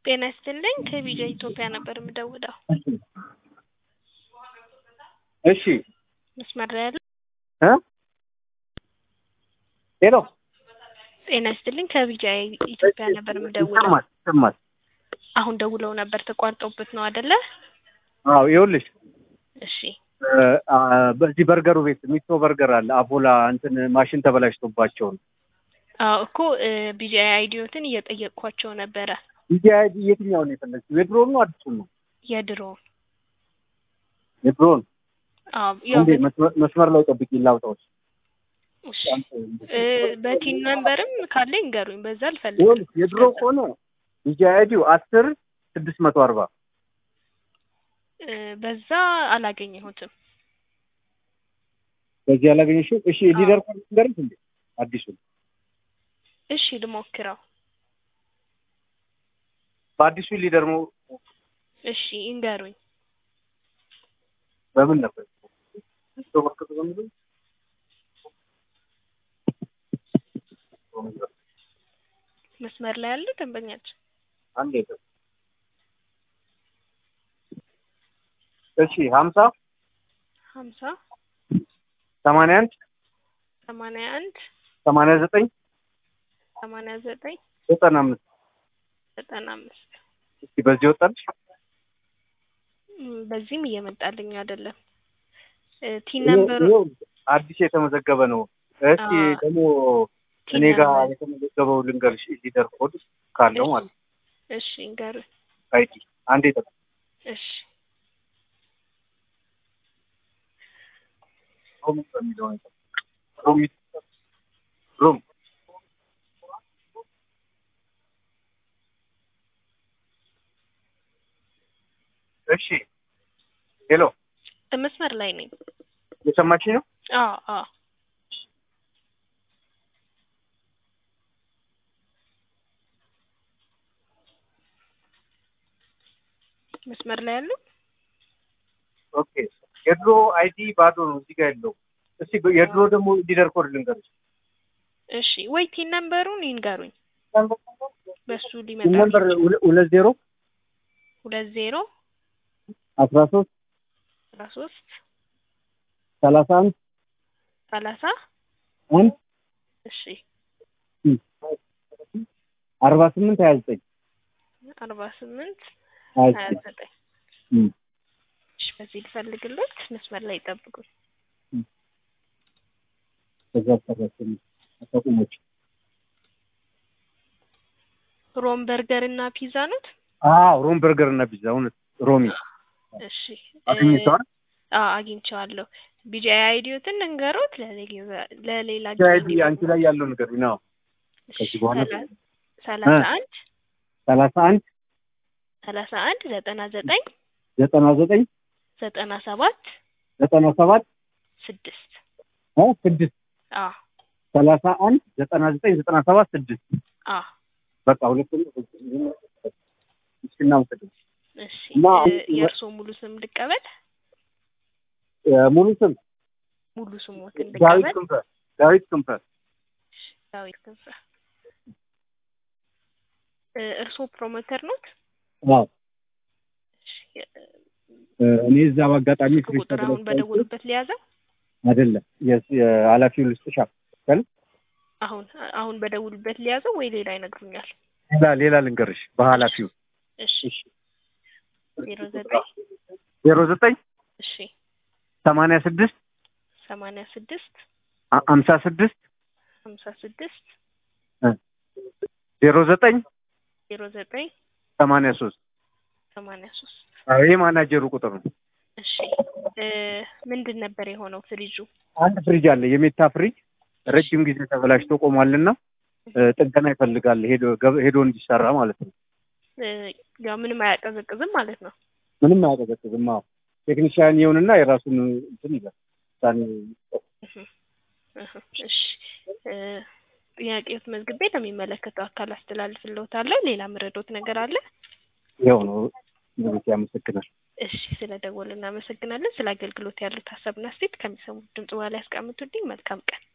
ጤና ይስጥልኝ ከቪዛ ኢትዮጵያ ነበር የምደውለው። እሺ መስመር ላይ ያለ እ ሄሎ ጤና ይስጥልኝ ከቪዛ ኢትዮጵያ ነበር የምደውለው። ይሰማል ይሰማል። አሁን ደውለው ነበር ተቋርጦበት ነው አይደለ? አዎ ይኸውልሽ እሺ እ አ በዚህ በርገሩ ቤት ሚቶ በርገር አለ አቦላ እንትን ማሽን ተበላሽቶባቸው ነው። አዎ እኮ ቢጂአይ አይዲዮትን እየጠየቅኳቸው ነበረ። ዲጂ አይዲ የትኛውን ነው የፈለግሽው? የድሮውን ነው አዲሱን ነው? የድሮውን የድሮውን አዎ ያው እንዴ መስመር- መስመር ላይ ጠብቂ ላውጣዎች። እሺ እ በቲን ነምበርም ካለ ይንገሩኝ። በዛ አልፈልግም። ይኸውልሽ የድሮ ከሆነ ዲጂ አይዲው አስር ስድስት መቶ አርባ እ በዛ አላገኘሁትም። በዚህ ያላገኘሽው? እሺ ሊደር ኮድ ንገሪኝ እንዴ አዲሱን እሺ ልሞክረው። በአዲሱ ሊደር ሞ እሺ ይንገሩኝ። በምን ነበር መስመር ላይ ያለ ደንበኛችን አንድ የለም። እሺ ሀምሳ ሀምሳ ሰማንያ አንድ ሰማንያ አንድ ሰማንያ ዘጠኝ ሰማንያ ዘጠኝ ዘጠና አምስት ዘጠና አምስት እስኪ በዚህ ወጣልሽ። እም፣ በዚህም እየመጣልኝ አይደለም። እ ቲን ይኸው- ነምበሩ ይኸው አዲስ የተመዘገበ ነው። እስኪ አዎ። ደግሞ ቲን እኔ ጋር ነምበር የተመዘገበው ልንገርሽ ሊደር ኮድ ካለው ማለት ነው። እሺ ይንገሩኝ። አይዲ አንዴ ጠ እሺ ሮም በሚለው ነው። ሮም ሮም እሺ ሄሎ መስመር ላይ ነኝ። የሰማችኝ ነው? አዎ አዎ መስመር ላይ ያሉ ኦኬ የድሮ አይዲ ባዶ ነው እዚህ ጋር ያለው። እስቲ በ- የድሮ ደግሞ ሊደር ኮድ ልንገርሽ። እሺ ወይ ቲን ነምበሩን ይንገሩኝ። በሱ ሊመጣ ነምበር ሁለ- ሁለት ዜሮ ሁለት ዜሮ አስራ ሶስት አስራ ሶስት ሰላሳ አንድ ሰላሳ አንድ እሺ አርባ ስምንት ሀያ ዘጠኝ አርባ ስምንት ሀያ ሀያ ዘጠኝ ዘጠኝ እም። እሺ በዚህ ልፈልግሎት መስመር ላይ ይጠብቁኝ። ከዛ አሰራችን አታቁሞች ሮም በርገር እና ፒዛ ኖት? አዎ ሮም በርገር እና ፒዛ እውነት ሮሚ እሺ አገኝተዋል አዎ አግኝቼዋለሁ። ቢጂአይ አይዲዮትን እንገሮት ለሌላ ለሌላ አይዲ አንቺ ላይ ያለው ነገር ነው ከዚህ በኋላ ሰላ- ሰላሳ አንድ ሰላሳ አንድ ሰላሳ አንድ ዘጠና ዘጠኝ ዘጠና ዘጠኝ ዘጠና ሰባት ዘጠና ሰባት ስድስት እ ስድስት አዎ ሰላሳ አንድ ዘጠና ዘጠኝ ዘጠና ሰባት ስድስት አዎ በቃ ሁለቱም እስኪና ውሰድ እሺ እና እ የእርስዎ ሙሉ ስም ልቀበል? ሙሉ ስም ሙሉ ስሞትን ዳዊት ልቀበል? ክንፈ ዳዊት ክንፈ ዳዊት ክንፈ። እ እርስዎ ፕሮሞተር ኖት? አዎ እሺ የ- እ እኔ እዛ በአጋጣሚ ስልክ ቁጥር አሁን በደወሉበት ሊያዘው? አይደለም የስ- የኃላፊው ልስጥሻ አሁን አሁን በደውሉበት ሊያዘው ወይ ሌላ ይነግሩኛል? ሌላ ሌላ ልንገርሽ በኃላፊው እሺ እሺ ዜሮ ዘጠኝ ዜሮ ዘጠኝ እሺ ሰማንያ ስድስት ሰማንያ ስድስት አ- ሀምሳ ስድስት ሀምሳ ስድስት ዜሮ ዘጠኝ ዜሮ ዘጠኝ ሰማንያ ሶስት ሰማንያ ሶስት ይህ ማናጀሩ ቁጥር ነው። እሺ እ ምንድን ነበር የሆነው ፍሪጁ? አንድ ፍሪጅ አለ የሜታ ፍሪጅ ረጅም ጊዜ ተበላሽቶ ቆሟልና እ ጥገና ይፈልጋል ሄዶ ገብ- ሄዶ እንዲሰራ ማለት ነው። እ ያው ምንም አያቀዘቅዝም ማለት ነው። ምንም አያቀዘቅዝም። አዎ ቴክኒሽያን ይሁንና የራሱን እንትን ይላል ውሳኔ እህ እህ እሺ እ ጥያቄዎት መዝግቤ ለሚመለከተው አካል አስተላልፍልዎታለሁ። ሌላ ምረዶት ነገር አለ? ይኸው ነው። ንጉሴ ያመሰግናል። እሺ ስለ ደወሉ እናመሰግናለን። ስለ አገልግሎት ያሉት ሀሳብና አስተያየት ከሚሰሙት ድምጽ በኋላ ያስቀምጡልኝ። መልካም ቀን።